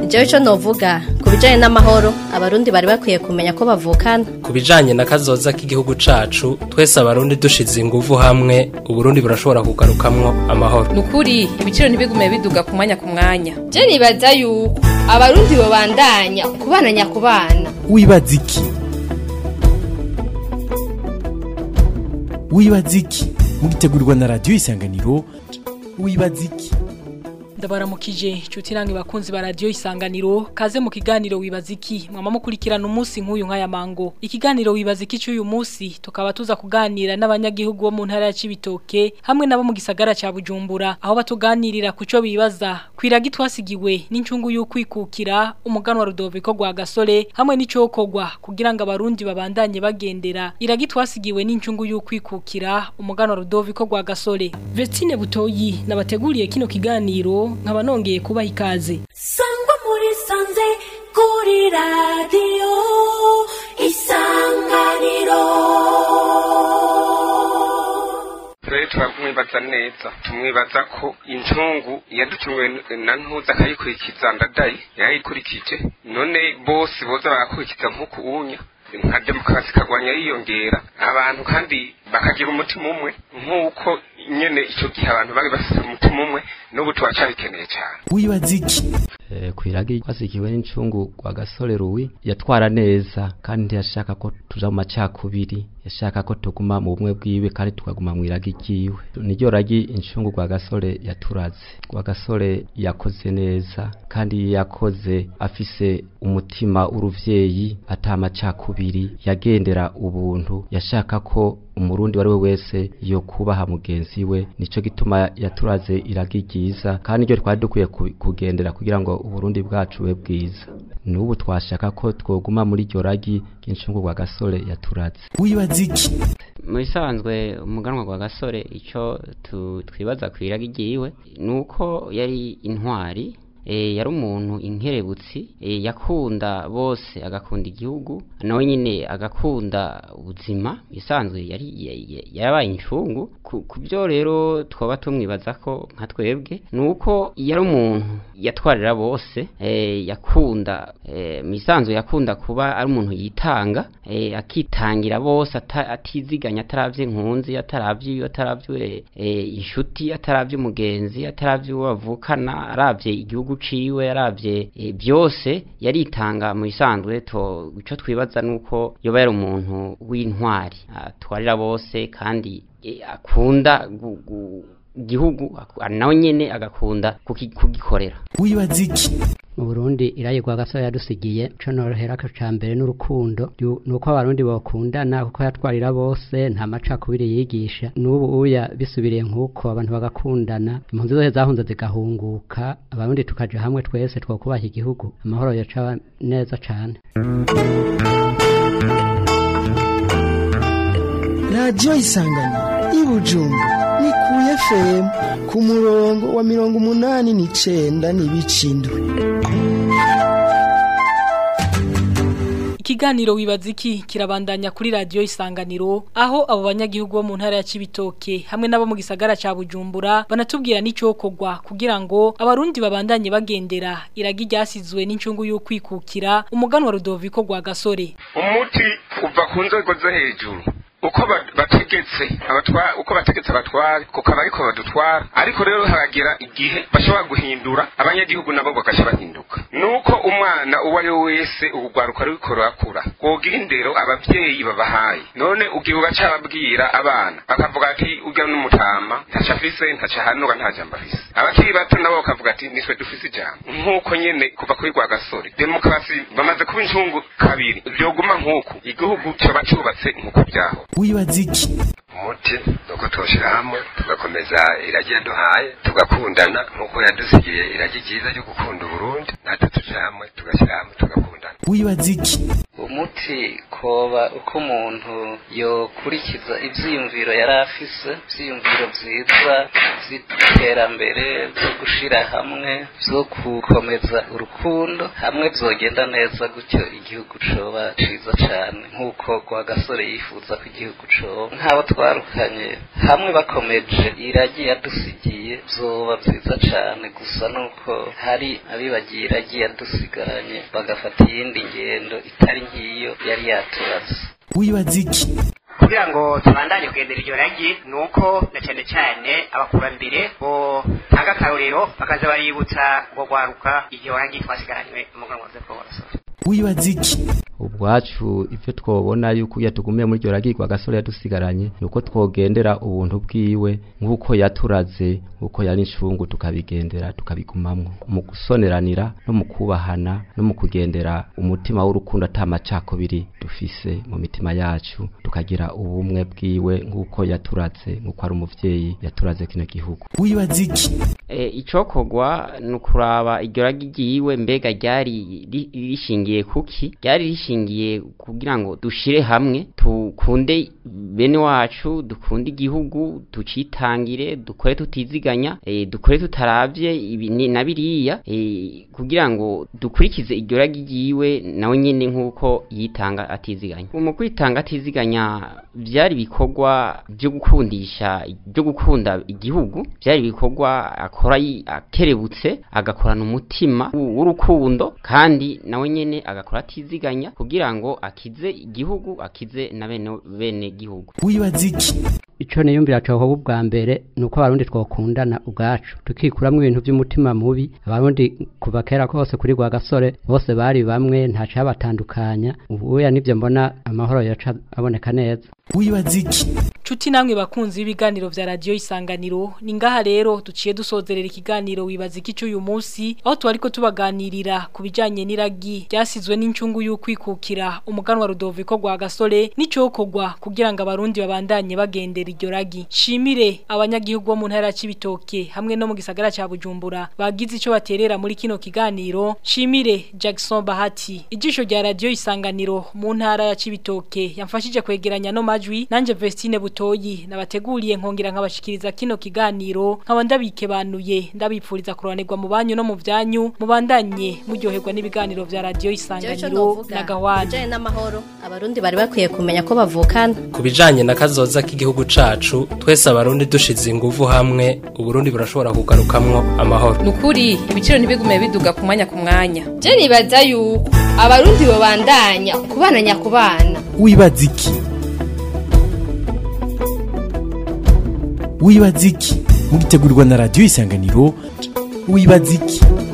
jewe ico novuga ku bijanye n'amahoro abarundi bari bakwiye kumenya ko bavukana ku bijanye na kazoza k'igihugu cacu twese abarundi dushize inguvu hamwe uburundi burashobora kugarukamwo amahoro nukuri ibiciro ntibigume biduga ku mwanya ku mwanya je nibaza yuko abarundi bobandanya kubana nyakubana wibaza iki wibaza iki mugitegurirwa na radiyo isanganiro wibaza iki ndabaramukije inshuti namwe bakunzi ba radiyo isanganiro kaze mu kiganiro wibaza iki mwama mukurikirana umunsi nk'uyu nk'aya mango ikiganiro wibaza iki cy'uyu munsi tukaba tuza kuganira n'abanyagihugu bo mu ntara ya Cibitoke hamwe nabo mu gisagara ca Bujumbura aho batuganirira ku cyo bibaza kwiraga twasigiwe n'incungu y'ukwikukira umuganwa Rudoviko rwa Gasore hamwe n'icokogwa kugira ngo abarundi babandanye bagendera iragi twasigiwe n'incungu y'ukwikukira umuganwa Rudoviko rwa Gasore Vestine Butoyi nabateguriye kino kiganiro nkaba nongeye kubaha ikaze sangwa muri sanze kuri radiyo isanganiro rero turamwibaza neza tumwibaza ko incungu yaducunguwe na ntuza akayikurikiza ndadayi yayikurikije none bose boza bagakurikiza nk'uku unya nka demokarasi ikagwanya yiyongera abantu kandi bakagira umutima umwe nk'uko nyene ico gihe abantu bari bafite umutima umwe n'ubu turacabikeneye cyane wibaza iki kwiragi twasikiwe n'incungu rwa gasore ruwi yatwara neza kandi ntiyashaka ko tuja mu macakubiri yashaka ko tuguma mu bumwe bwiwe kandi tukaguma mu iragi ryiwe niryo ragi incungu rwa gasore yaturaze rwa gasore yakoze neza kandi yakoze afise umutima w'uruvyeyi ata macakubiri yagendera ubuntu yashaka ko umurundi wari we wese yo kubaha mugenzi we nico gituma yaturaze iragi ryiza kandi iryo twari dukwiye kugendera kugira ngo uburundi bwacu bube bwiza n'ubu twashaka ko twoguma muri iryo ragi ry'incungu rwa gasore yaturaze wibaza iki mu bisanzwe umuganwa rwa gasore icyo twibaza ku iragi ryiwe ni uko yari intwari yari umuntu inkerebutsi yakunda bose agakunda igihugu nawe nyine agakunda ubuzima bisanzwe yari yarabaye incungu ku byo rero twaba tumwibaza ko nka twebwe ni uko yari umuntu yatwarira bose yakunda mu isanzwe yakunda kuba ari umuntu yitanga akitangira bose atiziganya atarabye nkunzi atarabye atarabye inshuti atarabye umugenzi atarabye uwo bavukana arabye igihugu ciwe yaravye e, byose yaritanga mu isanzwe to ico twibaza nuko yoba yari umuntu w'intwari atwarira bose kandi e, akunda igihugu nawe nyene agakunda kugikorera wibaza iki mu Burundi irayigwa gasore yadusigiye co norohera ka cambere n'urukundo nuko abarundi bakundana kuko yatwarira bose nta macakubiri yigisha n'ubu uya bisubiriye nk'uko abantu bagakundana impunzi zose zahunze zigahunguka abarundi tukaja hamwe twese twokubaha igihugu amahoro yoca neza cane radiyo isanganiro y'ibujumbu ni ku fm ku murongo wa mirongo umunani n'icenda n'ibicindwe Ikiganiro wibaza iki kirabandanya kuri radio isanganiro aho abo banyagihugu bo mu ntara ya Cibitoke hamwe nabo mu gisagara ca Bujumbura banatubwira n'icokogwa kugira ngo abarundi babandanye bagendera iragi ryasizwe n'incungu y'ukwikukira umuganwa Rudoviko rwa Gasore umuti uva ku nzego zo hejuru uko bategetse abatwara uko bategetse abatware kuko abariko badutwara ariko rero haragira igihe bashobora guhindura abanyagihugu nabo bagasha bahinduka nuko umwana uwo ari we wese ubugwaruka ruriko rurakura wogira indero abavyeyi babahaye none ugiye ugaca babwira abana bakavuga ati urya n'umutama ntaca afise ntaca hanura nta jambo afise abakiri bato nabo bakavuga ati nitwe dufise ijambo nk'uko nyene kuva kuri rwa gasore demokarasi bamaze kuba incungu kabiri vyoguma nk'uku igihugu coba cubatse nk'uko vyaho wibaza iki umuti nuko twoshira hamwe tugakomeza iragi yaduhaye tugakundana nk'uko yadusigiye iragi ryiza ryo gukunda uburundi natwe tuja hamwe tugashyira hamwe tugakundana wibaza iki umuti koba uko umuntu yokurikiza ivyiyumviro yari afise ivyiyumviro vyiza vy'iterambere vyo gushira hamwe vyo gukomeza urukundo hamwe vyogenda neza gutyo igihugu coba ciza cane nk'uko Rwagasore yifuza ko igihugu coba nk'abo twarukanye hamwe bakomeje iragi yadusigiye vyoba vyiza cane gusa nuko hari abibagiye iragi yadusigaranye bagafata iyindi ngendo itari nk'iyo yari yaturaze wibaza iki kugira ngo tubandanye kugendera iryo ragi ni uko na cyane cyane abakurambere bo tanga akarorero bakaza baributsa ngo rwaruka iryo ragi twasigaranywe mu muganwa wa Paul wibaza iki ubwacu ivyo twobona yuko iyo tugumiye muri iryo ragirwa agasore yadusigaranye nuko twogendera ubuntu bwiwe nk'uko yaturaze nk'uko yari incungu tukabigendera tukabigumamwo mu gusoneranira no mu kubahana no mu kugendera umutima w'urukundo ata macakubiri dufise mu mitima yacu tukagira ubumwe bwiwe nk'uko yaturaze nk'uko ari umuvyeyi yaturaze kino gihugu wibaza iki e, icokorwa ni ukuraba iryo ragi ryiwe mbega ryari ri- rishingiye kuki ryari rishingiye kugira ngo dushire hamwe tukunde bene wacu dukunde igihugu tucitangire dukore tutiziganya e, dukore tutaravye ibi ni- na biriya e, kugira ngo dukurikize iryo ragi ryiwe nawe nyene nk'uko yitanga atiziganya mu kwitanga atiziganya vyari bikorwa byo gukundisha byo gukunda igihugu byari bikorwa akora yi- akerebutse agakorana umutima w'u- w'urukundo kandi nawe nyene agakora atiziganya kugira ngo akize igihugu akize na bene bene gihugu wibaza iki ico niyumvira cohoba ubwa mbere ni uko abarundi twokundana ubwacu tukikuramwo ibintu vy'umutima mubi abarundi kuva kera kose kuri rwa gasore bose bari bamwe nta cabatandukanya ubuya nivyo mbona amahoro yoca aboneka neza wibaza iki Chuti namwe bakunzi b'ibiganiro vya radio isanganiro ni ngaha rero duciye dusozerera ikiganiro wibaza iki cy'uyu munsi aho twariko tubaganirira ku bijanye n'iragi ryasizwe n'incungu y'ukwikukira umuganwa Rudoviko rwa gasore n'icokogwa kugira ngo abarundi babandanye bagendera iryo ragi shimire abanyagihugu bo mu ntara ya Cibitoke hamwe no mu gisagara ca Bujumbura bagize ico baterera muri kino kiganiro shimire Jackson Bahati ijisho rya radio isanganiro mu ntara ya Cibitoke yamfashije kwegeranya no majwi nanje Vestine Butoyi nabateguriye nkongera nkabashikiriza kino kiganiro nkaba ndabikebanuye ndabipfuriza kuronerwa mu banyu no mu vyanyu mubandanye muryoherwa n'ibiganiro vya radio isanganiro na gahwana bijanye n'amahoro abarundi bari bakwiye kumenya ko bavukana ku bijanye na kazoza k'igihugu cacu twese abarundi dushize inguvu hamwe uburundi burashobora kugarukamwo amahoro nukuri ibiciro ntibigume biduga ku mwanya ku mwanya je nibaza yuko abarundi bobandanya kubana nyakubana wibaza iki wibaza iki mugitegurirwa na radiyo isanganiro wibaza iki